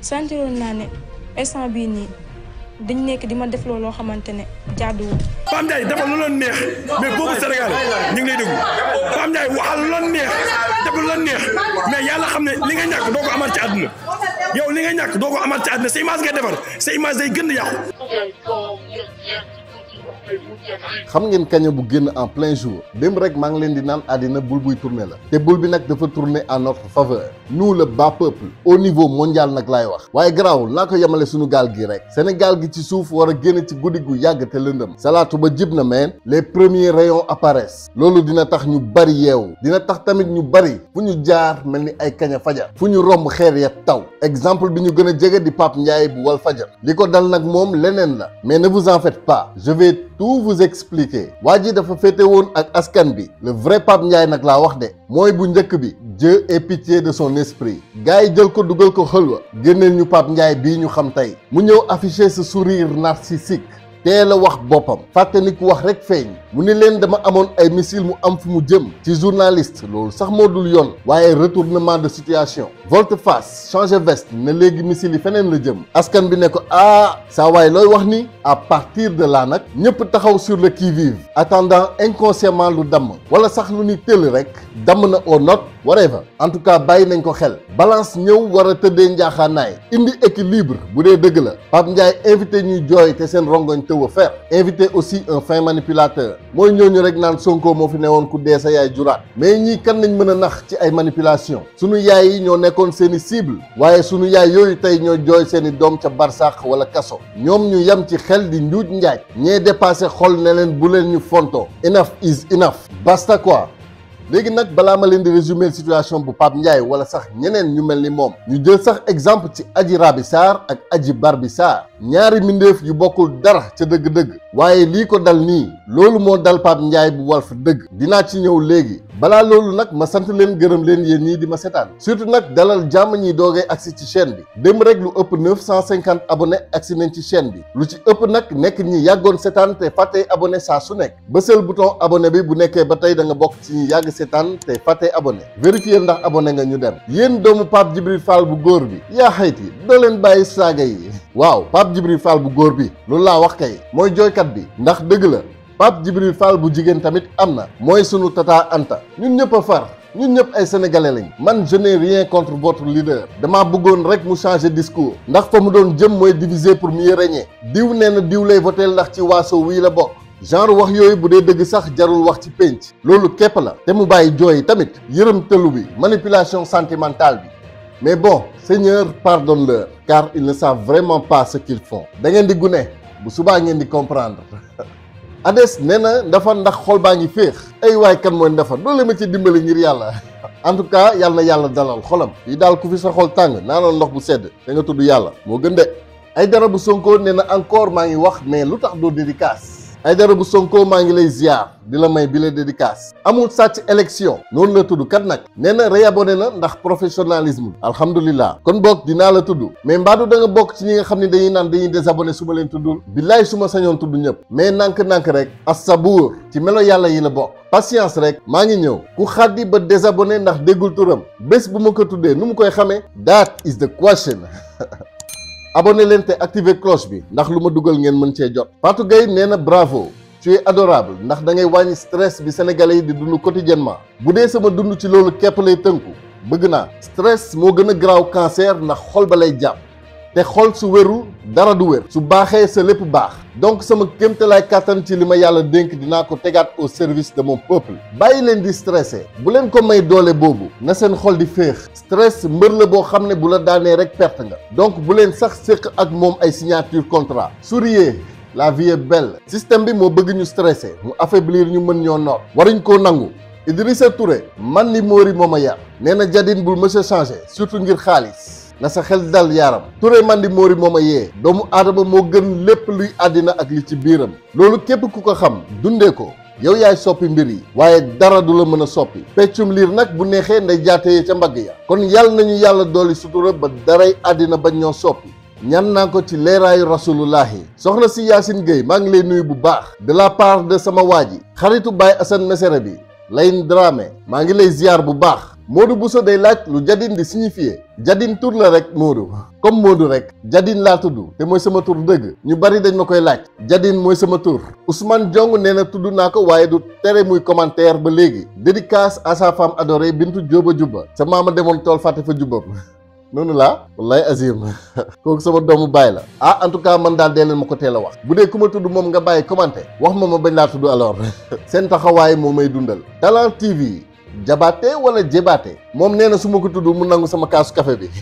sentiroon naa ne instant bii nii dañ nekk di ma def looloo xamante ne jaaduwul. Pape Ndiaye dafa lu la neex mais boobu Sénégal ñu ngi lay déglu Pape Ndiaye waxal lu la neex dafa lu la neex mais yàlla xam ne li nga ñàkk doo ko amaat ci àdduna yow li nga ñàkk doo ko amaat ci àdduna sa image ngay defar sa image day gën di yàqu. xam ngeen kaña bu génn en plein jour démb rek maa ngi leen di naan àddina bul buy tourner la te bul bi nag dafa tourner en notre faveur nous le bas peuple au niveau mondial nag laay wax waaye garaawul naa ko yemale suñu gaal gi rek Sénégal gi ci suuf war a génn ci guddi gu yàgg te lëndëm salaatu ba jib na meen les premiers rayons apparaissent loolu dina tax ñu bari yeewu dina tax tamit ñu bari fu ñu jaar mel ni ay kaña fajar fu ñu romb xeer ya taw exemple bi ñu gën a jege di Pape Ndiaye bu wal fajar li ko dal nag moom leneen la mais ne vous en faites pas je vais tout vous expliquer waa ji dafa féete woon ak askan bi le vrai Pape Ndiaye nag laa wax de mooy bu njëkk bi Dieu ait pitié de son esprit gars yi jël ko dugal ko xëlwa génneel ñu Pape Ndiaye bii ñu xam tey mu ñëw afficher ce sourire narcissique teel a wax boppam fàtte ni ku wax rek feeñ mu ni leen dama amoon ay missile mu am fu mu jëm ci journaliste loolu sax moo dul yoon waaye retournement de situation volte-face changer veste ne léegi missile yi feneen la jëm askan bi ne ko ah saa waay looy wax ni à partir de là nag ñëpp taxaw sur le qui-vive attendant inconsciemment lu damm wala sax lu ni tëll rek damm na au note whatever en tout cas bàyyi nañ ko xel balance ñëw war a tëddee njaaxaanaay indi équilibre bu dee dëgg la Pape Ndiaye invité ñuy jooy te seen rongoñ tëw a fer invité aussi un fin manipulateur mooy ñooñu rek naan Sonko moo fi newoon ku dee sa yaay juraat mais ñii kan nañ mën a nax ci ay manipulation sunu yaay yi ñoo nekkoon seeni cible waaye sunu yaay yooyu tey ñoo jooy seeni doom ca barsàq wala kaso ñoom ñu yem ci xel di njuuj njaaj ñee dépassé xol ne leen bu leen ñu fonto enough is enough basta quoi léegi nag balaa ma leen di résumer situation bu Pape Ndiaye wala sax ñeneen ñu mel ni moom ñu jël sax exemple ci Adji Raby Sarr ak Adji Barby Sarr ñaari mbindeef yu bokkul dara ca dëgg-dëgg waaye lii ko dal nii loolu moo dal Pape Ndiaye bu Walf dëgg dinaa ci ñëw léegi balaa loolu nag ma sant leen gërëm leen yéen ñii di ma setaan surtout nag dalal jàmm ñi doogee agsi ci chaîne bi démb rek lu ëpp 950 abonnés agsi nañ ci chaîne bi lu ci ëpp nag nekk ñi yàggoon setaan te fàttee abonné saa su nekk bësal bouton abonné bi bu nekkee ba tey da nga bokk ci ñi yàgg setaan te fàttee abonné vérifier ndax abonné nga ñu dem yéen doomu Pape Djibril Fall bu góor bi yaa xayti doo leen bàyyi saaga yi waaw Pape Djibril Fall bu góor bi loolu laa wax kay mooy jooykat bi ndax dëgg la Pape Djibril Fall bu jigéen tamit am na mooy sunu tata Anta ñun ñëpp a far ñun ñëpp ay sénégalais lañ man je n'ai rien contre votre leader damaa bëggoon rek mu changer discours ndax fa mu doon jëm mooy diviser pour mieux régner diw nee na diw lay voter ndax ci waaso wii la bokk genre wax yooyu bu dee dëgg sax jarul wax ci pénc loolu képp la te mu bàyyi jooy tamit yërëm tëlu bi manipulation sentimentale bi mais bon Seigneur pardonne-leur car ils ne savent vraiment pas ce qu'ils font da ngeen di gune bu subaa ngeen di comprendre Ades nee na ndafa ndax xol baa ngi féex ay waay kan mooy ndafa doole ma ci dimbali ngir yàlla en tout cas yàlla na yàlla dalal xolam yi daal ku fi sa xol tàng naanoon ndox bu sedd te nga tudd yàlla moo gën de ay dara bu Sonko nee na encore maa ngi wax mais lu tax doo dédicace ay dara bu Sonko maa ngi lay ziar di la may bi la dédicace amul sàcc élection noonu la tudd kat nag nee na réabonné na ndax professionnalisme alhamdulilah kon boog dinaa la tudd mais mbaadu da nga bokk ci ñi nga xam ne dañuy naan dañuy désabonné su ma leen tuddul billaay su ma sañoon tudd ñëpp mais nànk-nànk rek as-sabuur ci melo yàlla yi la bokk patience rek maa ngi ñëw ku xaddi ba désabonné ndax déggul turam bés bu ma ko tuddee nu mu koy xamee that is the question abonné leen te activer cloche bi ndax lu ma dugal ngeen mën cee jot Fatou Gueye nee na bravo tu es adorable ndax da ngay wàññi stress bi sénégalais yi di dund quotidiennement bu dee sama dund ci loolu képp lay tënku bëgg naa stress moo gën a garaaw cancer ndax xol ba lay jàpp te xol su wérul dara du wér su baaxee sa lépp baax donc sama kéemtalaay kàttan ci li ma yàlla dénk dinaa ko tegaat au service de mon peuple bàyyi leen di stressé bu leen ko may doole boobu na seen xol di féex stress mbër la boo xam ne bu la daanee rek perte nga donc bu leen sax séq ak moom ay signature contrat souriez la vie est belle système bi moo bëgg ñu stressé mu affaiblir ñu mën ñoo noot waruñ koo nangu Idrissa Touré man li Mori moo ma yar nee na jadin bul mësa changé surtout ngir xaalis na sa xel dal yaaram Touré man di Mori moo ma yee doomu aadama moo gën lépp luy àddina ak li ci biiram loolu képp ku ko xam dundee ko yow yaay soppi mbir yi waaye dara du la mën a soppi peccum liir nag bu neexee nday jaatee ca mbagg ya kon yàlla nañu yàlla dooli sutura ba daray àddina bañ ñoo soppi ñan naa ko ci leeraayu rasulullahi soxna si Yacine Gueye maa ngi lay nuyu bu baax de la part de sama waa ji xaritu Baye Assane Mesere bi Layin Dramé maa ngi lay ziar bu baax Modou Bousso day laaj lu Jadine di signifier Jadine tur la rek Modou comme Modou rek Jadine laa tudd te mooy sama tur dëgg ñu bari dañ ma koy laaj Jadine mooy sama tur Ousmane Diong nee na tudd naa ko waaye du tere muy commentaire ba léegi dédicace à sa femme adorée Bintu Jóoba Jubba sa maama demoon tool fàtte fa jubbam noonu laa wallaay Azim kooku sama doomu baay la ah en tout cas man daal dee leen ma ko teel a wax bu dee ku ma tudd moom nga bàyyi commenté wax ma ma bañ laa tudd alors seen taxawaay moo may dundal Talent TV jabaate wala jébaate moom nee na su ma ko tudd mu nangu sama kaasu café bi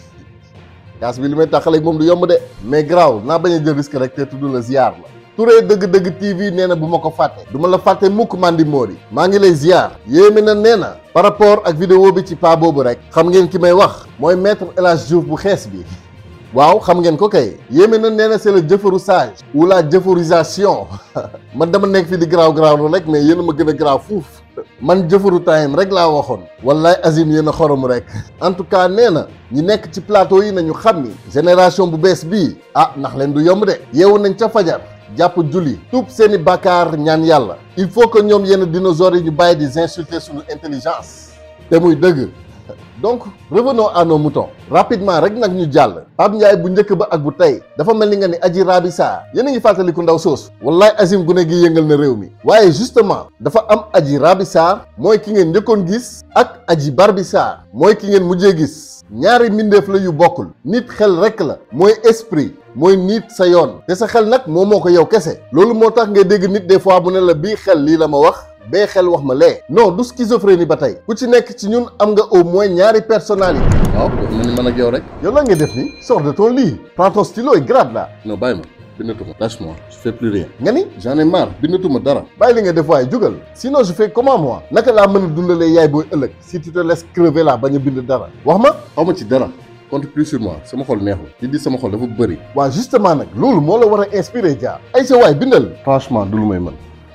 kaas bi li may taxaleeg moom du yomb de mais garaaw naa bañ a jël risque rek te tudd la ziar la Touré dëgg-dëgg TV nee na bu ma ko fàtte du ma la fàtte mukk Mandi Mori maa ngi lay ziar yéeme na nee na par rapport ak vidéo bi ci paa boobu rek xam ngeen ki may wax mooy maître El Hadj Diouf bu xees bi waaw xam ngeen ko kay yéeme na nee na c'est le jëfaru sage ou la jëfarisation man dama nekk fi di garaaw garaaw rek mais yéen a ma gën a garaaw fuuf man jëfaru time rek laa waxoon wallaay Azim yéen a xorom rek en tout cas nee na ñi nekk ci plateau yi nañu xam ni génération bu bees bii ah ndax leen du yomb de yeewu nañ ca fajar jàpp julli tuub seeni bàkkaar ñaan yàlla il faut que ñoom yenn dinosaures yi ñu bàyyi di insulter suñu intelligence te muy dëgg donc revenons à nos moutons rapidement rek nag ñu jàll Pape Ndiaye bu njëkk ba ak bu tey dafa mel ni nga ni Adji Raby Sarr yéen a ngi fàttaliku ndaw soos wallaay Azim gune gi yëngal na réew mi waaye justement dafa am Adji Raby Sarr mooy ki ngeen njëkkoon gis ak Adji Barby Sarr mooy ki ngeen mujjee gis ñaari mbindeef la yu bokkul nit xel rek la mooy esprit mooy nit sa yoon te sa xel nag moom moo ko yow kese loolu moo tax ngay dégg nit des fois mu ne la bii xel lii la ma wax bee xel wax ma lee non du schizophrénie ba tey ku ci nekk ci ñun am nga au moins ñaari personnalité waaw dafa mel ni man ak yow rek yow lan ngay def ni sors de ton lit prends ton stylo et grade là non bàyyi ma bindatuma lâche-moi je fais plus rien nga ni j'en ai marre bindatuma dara bàyyi li nga def waaye jugal sinon je fais comment moi naka laa mën a dundalee yaay booy ëllëg si tu te laisses crever là bañ a bind dara wax ma xaw ma ci dara compte plus sur moi sama xol neexul li di sama xol dafa bëri waaw justement nag loolu moo la war a inspiré jaar ay sa waay bindal franchement du lu may mën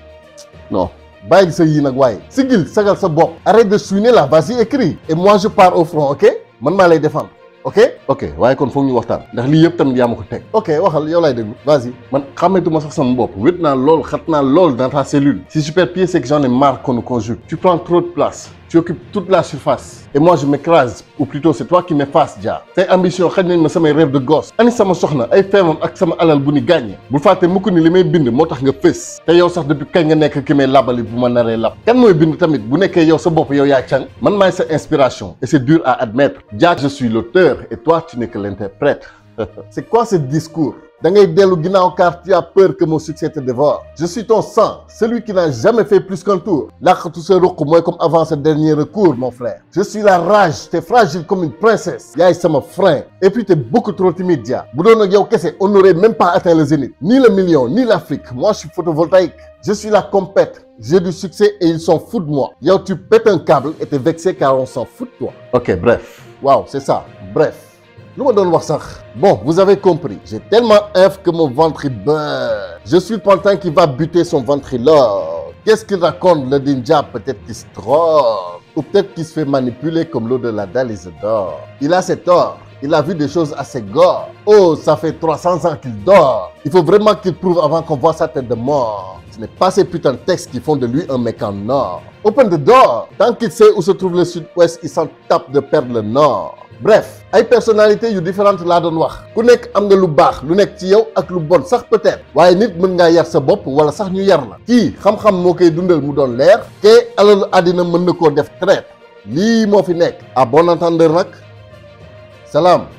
non bàyyi sa yii nag waaye sigil sagal sa bopp arrête de chouiner là vas-y écris et moi je pars au front ok man maa lay défendre ok ok waaye kon foog ñu waxtaan ndax lii yëpp tamit yaa ma ko teg ok waxal yow laay déglu vas-y man xàmmeetuma sax sama bopp wét naa lool xat naa lool dans ta cellule si je perds pied c'est que j'en ai marre qu'on nous conjugue tu prends trop de place tu occupes toute la surface et moi je m'écrase ou plutôt c'est toi qui m'effaces Dia say ambition xañ nañ ma samay rêve de gosse ani sama soxna ay feemam ak sama alal bu ni gàññe bul fàtte mukk ni li may bind moo tax nga fës te yow sax depuis kañ nga nekk ki may labali bu ma naree lab kan mooy bind tamit bu nekkee yow sa bopp yow yaa càng man maay sa inspiration et c'est dur à admettre Dia je suis l'auteur et toi tu n'es que l'interprète c'est quoi ce discours da ngay dellu ginnaaw car tu as peur que mon succès te dévore je suis ton sang celui qui n'a jamais fait plus qu'un tour laqatu sa ruq mooy comme avant ce dernier recours mon frère je suis la rage t'es fragile comme une princesse yaay sama frein et puis t'es beaucoup trop timide Dia bu doon ak yow kese on n'aurait même pas atteint le zénith ni le million ni l'Afrique moi je suis photovoltaïque je suis la compète j'ai du succès et ils s'en foutent de moi yow tu pètes un câble et t'es vexé car on s'en fout de toi ok bref waaw c'est ça bref lu ma doon wax sax bon vous avez compris j'ai tellement œuf que mon ventre il beurre je suis le pantin qui va buter son ventriloque qu'est-ce qu'il raconte le ninja peut-être qu'il se drogue ou peut-être qu'il se fait manipuler comme l'eau de la dalle Isidore il a ses torts il a vu des choses assez gore oh ça fait 300 ans qu'il dort il faut vraiment qu'il prouve avant qu'on voit sa tête de mort ce n'est pas ces putains de textes qui font de lui un mec en or open the door tant qu'il sait où se trouve le sud-ouest il s'en tape de perdre le nord bref ay personnalités yu différentes laa doon wax ku nekk am nga lu baax lu nekk ci yow ak lu bon sax peut-être waaye nit mën ngaa yar sa bopp wala sax ñu yar la kii xam-xam moo koy dundal mu doon leer te alalu àddina mën na koo def traite lii moo fi nekk à bon entendeur nag salaam